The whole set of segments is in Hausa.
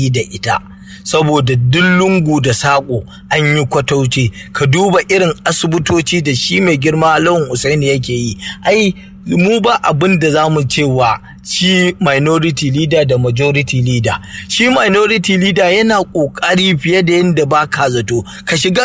yi da ita saboda duk lungu da saƙo an yi kwatauce ka duba irin asibitoci da shi mai girma lawan usaini yake yi ai mu ba abin da za mu cewa shi minority leader da majority leader shi minority leader yana kokari fiye da yadda ba ka zato ka shiga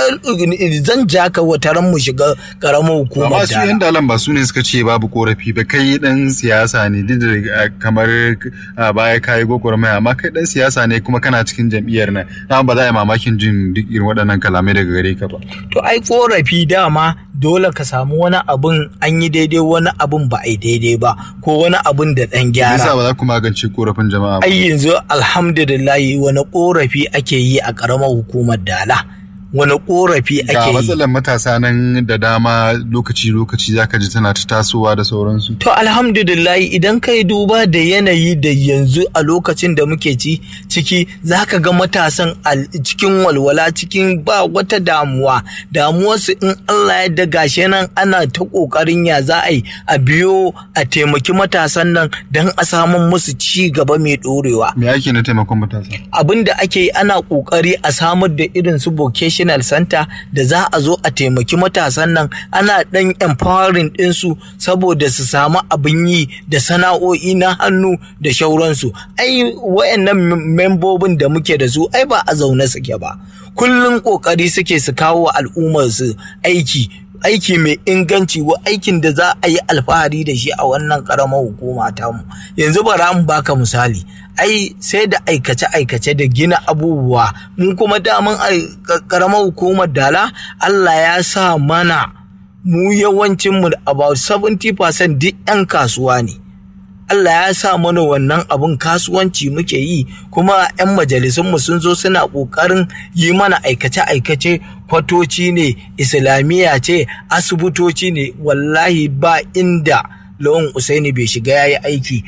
zan ja ka wataran mu shiga karamar hukumar amma su yan dalan ba su ne suka ce babu korafi ba kai dan siyasa ne duk da kamar baya kayi gwagwarmaya amma kai dan siyasa ne kuma kana cikin jam'iyyar nan na ba za a yi mamakin jin duk irin waɗannan kalamai daga gare ka ba to ai korafi dama dole ka samu wani abun an yi daidai wani abun ba a yi daidai ba ko wani abun da ɗan gyara. Yasa ba za ku magance korafin jama'a ba. Ai yanzu alhamdulillahi wani korafi ake yi a ƙaramar hukumar Dala. wani korafi ake Ga yi. matsalar matasa nan da dama lokaci-lokaci zaka ji tana ta tasowa da sauransu. To alhamdulillahi idan kai duba da yanayi da yanzu a lokacin da muke ci ciki za ka ga matasan al- cikin walwala cikin ba wata damuwa damuwarsu in Allah ya da gashe nan ana ta kokarin ya za a yi a biyo a taimaki matasan nan don a samun musu ci gaba mai dorewa. Me ake na taimakon matasa? abin da ake yi ana kokari a samar da irin su vocational center da za a zo a taimaki matasan nan ana dan empowering ɗinsu saboda su samu abin yi da sana'o'i na hannu da shauransu ai wayannan membobin da muke da su ai ba a zaune suke ba kullum kokari suke su kawo wa al'ummar su aiki aiki mai inganci wa aikin da za a yi alfahari da shi a wannan karamar hukuma tamu yanzu bara mu baka misali ai sai da aikace-aikace da gina abubuwa mu kuma daman a karamar hukumar dala Allah ya sa mana mu yawancin mu about 70% duk 'yan kasuwa ne Allah ya sa mana wannan abun kasuwanci muke yi kuma 'yan majalisunmu sun zo suna ƙoƙarin yi mana aikace-aikace kwatoci ne islamiyya ce asibitoci ne wallahi ba inda lawan usaini bai shiga ya yi aiki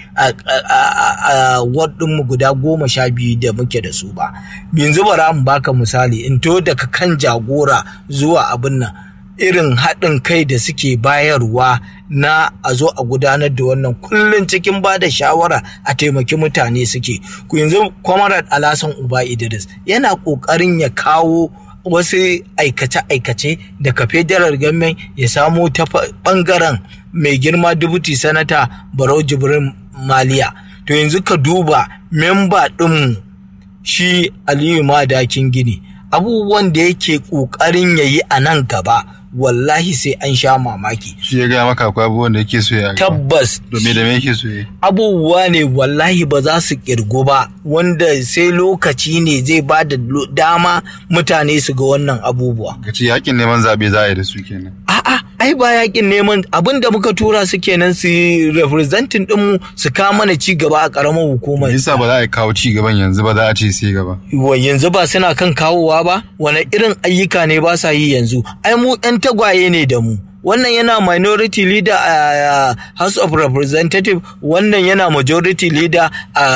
a mu guda goma sha biyu da muke da su ba yanzu bara mu baka misali in to daga kan jagora zuwa abin nan irin haɗin kai da suke bayarwa na a zo a gudanar da wannan kullum cikin ba da shawara a taimaki mutane suke ku yanzu kwamarar alasan uba idris yana ƙoƙarin ya kawo wasu aikace-aikace daga federal government ya samo ta ɓangaren mai girma dubuti sanata barau jibrin maliya to yanzu ka duba memba ɗinmu shi aliyu madakin gini abubuwan da yake ƙoƙarin ya yi a nan gaba wallahi sai an sha mamaki. Shi ya gaya maka akwai abubuwan da yake so ya Tabbas. Domin da me yake so ya Abubuwa ne wallahi ba za su kirgu ba wanda sai lokaci ne zai ba da dama mutane su ga wannan abubuwa. Ka ce yakin neman zaɓe za a yi da su kenan. A'a, ai ba yakin neman abin da muka tura su kenan su representing ɗinmu su kawo mana ci gaba a ƙaramar hukumar. Yasa ba za a kawo ci gaban yanzu ba za a ce sai gaba. Wa yanzu ba suna kan kawowa ba? Wane irin ayyuka ne ba sa yi yanzu? Ai mu 'yan tagwaye ne da mu. wannan yana minority leader a House of Representative wannan yana majority leader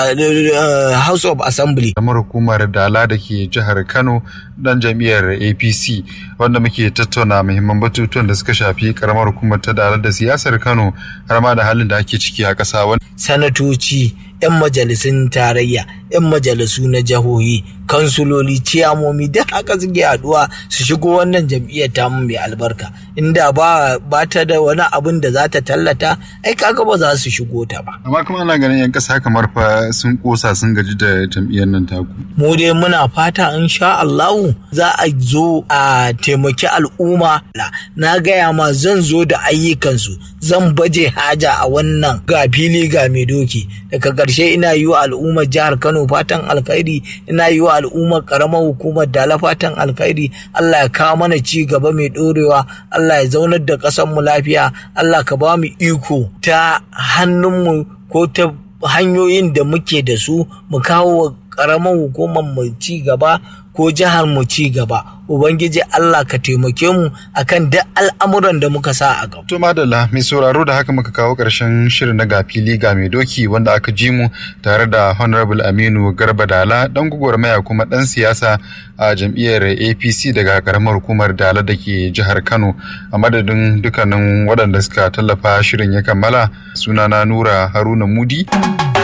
a House of Assembly. Kamar hukumar Dala da ke jihar Kano dan jam'iyyar APC wanda muke tattauna muhimman batutuwan da suka shafi karamar hukumar ta Dala da siyasar Kano har ma da halin da ake ciki a ƙasa. Sanatoci, 'yan majalisun tarayya, 'yan majalisu na jihohi, kansuloli, ciyamomi duk haka suke haɗuwa su shigo wannan jam'iyyar tamu mai albarka. Inda ba ba ta da wani abin da za ta tallata, ai kaga ba za su shigo ta ba. Amma kuma ana ganin 'yan ƙasa kamar fa sun kosa sun gaji da jam'iyyar nan taku. Mu dai muna fata in sha Allahu za a zo a taimaki al'umma. Na gaya ma zan zo da ayyukansu, zan baje haja a wannan ga fili ga mai doki. Daga ƙarshe ina yi wa al'ummar jihar Kano fatan alkhairi, ina yi wa al'ummar ƙaramar hukumar Dala fatan alkhairi. Allah ya kawo mana ci gaba mai ɗorewa, Allah ya zaunar da ƙasar mu lafiya, Allah ka ba mu iko ta hannunmu ko ta hanyoyin da muke da su mu kawo ƙaramar hukumar mu ci gaba ko jihar mu ci gaba ubangiji Allah ka taimake mu akan duk al'amuran da muka sa a gaba to madalla mai sauraro da haka muka kawo ƙarshen shirin na gafili ga mai doki wanda aka ji mu tare da honorable Aminu Garba Dala dan gwagwarmaya kuma dan siyasa a jam'iyyar APC daga karamar hukumar Dala da ke jihar Kano a madadin dukkanin waɗanda suka tallafa shirin ya kammala sunana Nura Haruna Mudi